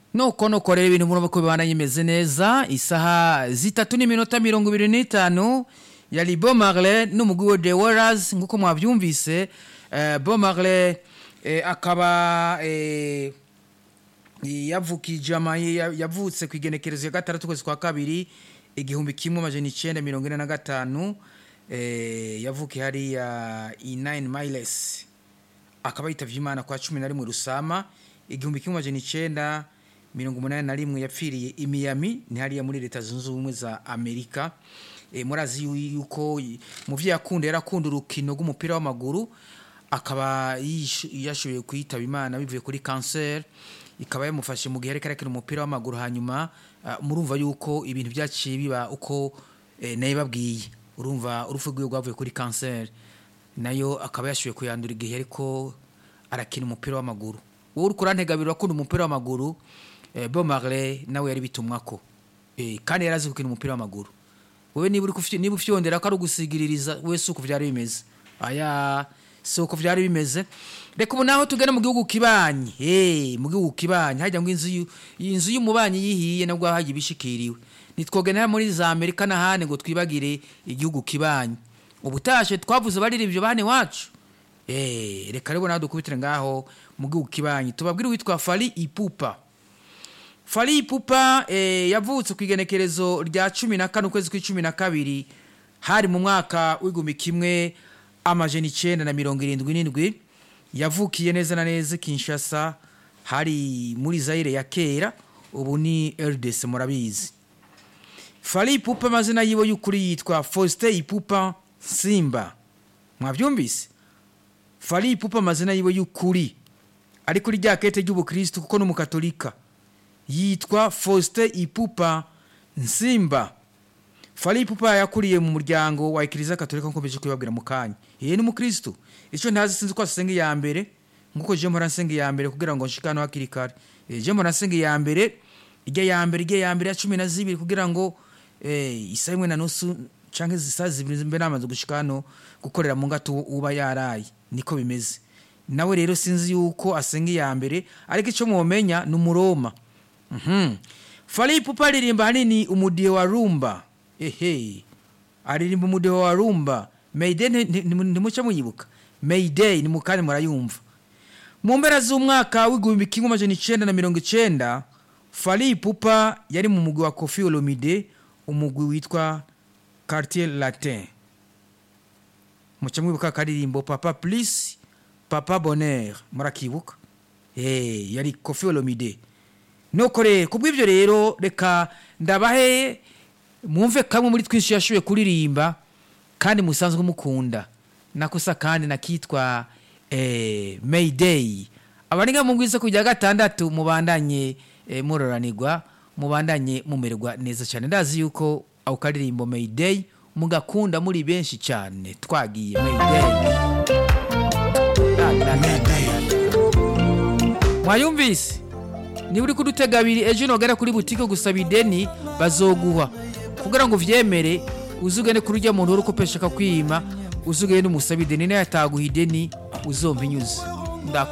nuko nuko rero ibintu murabona ko bibana bimeze neza isaha zitatu n'iminota mirongo ibiri n'itanu yari bo marle n'umugwi wa the warriors nk'uko mwabyumvise eh, bo marle eh, akaba eh, yavukije ama ya- yavutse ku igenekerezo ya gatandatu ukwezi kwa kabiri igihumbi kimwe amajana icenda mirongo ine na gatanu eh, yavukiye hariya i nine miles akaba yitavye imana kwa cumi na rimwe rusama igihumbi kimwe amajana icenda mirongo umunani na rimwe yapfiriye i Miami ni hariya muri leta zunze ubumwe za amerika e, murazi yu- yuko y- mu vyo yakunda yarakunda urukino rw'umupira w'amaguru akaba yish- yashoboye kuyitaba imana bivuye kuri cancer ikaba yamufashe mu gihe ariko arakina umupira w'amaguru hanyuma ah, murumva yuko ibintu byaciye biba uko eh, nayo babwiye urumva urupfu rwiwe rwavuye kuri cancer nayo akaba yashoboye kuyandura igihe ariko arakina umupira w'amaguru wowe uri kurantegabira akunda umupira w'amaguru eh, Bob Marley nawe yari bitumwako eh, kandi yari azi gukina umupira w'amaguru wowe niba uri kufy- niba ufyondera ko ari ugusigiririza wese uko byari bimeze aya si uko byari bimeze reka ubu naho tugana mu gihugu kibanyi hey, mu gihugu kibanyi hajya ngo inzu yu- inzu y'umubanyi yihiye nabwo hajya ibishikiriwe nitwogenera muri za amerika n'ahandi ngo twibagire igihugu kibanyi ubutashe twavuze baririmbye bane wacu Eh, reka rero nawe dukubitire ngaho mu gihugu kibanyi tubabwire uwitwa fari ipupa fari ipupa eh, yavutse ku igenekerezo rya cumi na kane ukwezi kw'icumi na kabiri hari mu mwaka w'igihumbi kimwe amajana icenda na mirongo irindwi n'indwi yavukiye neza na neza i kinshasa hari muri zaire ya kera ubu ni rdc murabizi fari ipupa amazina yiwe y'ukuri yitwa faustin ipupa simba mwabyumvise fari ipupa amazina yiwe y'ukuri ari kuri rya kete ry'ubukristu kuko n'umukatolika yitwa faustin ipupa nsimba fari ipupa yakuriye mu muryango wa ekiriziya katolika nkuko mbeje kubibabwira mu kanya yeye ni umukristu icyo ntazi sinzi ko asenga iya mbere nkuko je mpora nsenga iya mbere kugira ngo nshike hano hakiri kare Eh, je mpora nsenga iya mbere ijya ya mbere ijya ya mbere ya cumi na zibiri kugira ngo eh, isaha imwe na nusu canke isaha zibiri mbe namaze gushika hano gukorera mu ngato uba yaraye niko bimeze nawe rero sinzi yuko asenga iya mbere ariko icyo mwomenya ni umuroma Mhm. Fally Ipupa aririmba hanini umudiho wa rumba ehe aririmba umudiho wa rumba Mayday nti- nti- nti- ntimuce muyibuka Mayday ni mukanya murayumva mu mpera z'umwaka w'igihumbi kimwe amajana icenda na mirongo icenda Fally Ipupa yari mu mugwi wa Koffi Olomide umugwi witwa Quartier Latin muca mwibuka akaririmbo papa plus papa bonheur murakibuka Eh, yari Koffi Olomide nuko rero kubw'ibyo rero reka ndabahe mwumve kamwe muri twinshi yashoboye kuririmba kandi musanzwe mukunda nakosa kandi nakitwa eh, mayday abaringa mu bwiza kujya gatandatu mubandanye eh, muroranirwa mubandanye mumererwa neza cyane ndazi yuko ako karirimbo mayday mugakunda muri benshi cyane twagiye mayday Da, da, da, da, da. mwayumvise niba uri kudutega abiri ejo nogera kuri butike gusaba ideni bazoguha kugira ngo uvyemere uzugende kuri urya muntu uri ukopesha akakwima uzugende umusaba ideni nayo ataguha ideni uzompa inyuze Nda-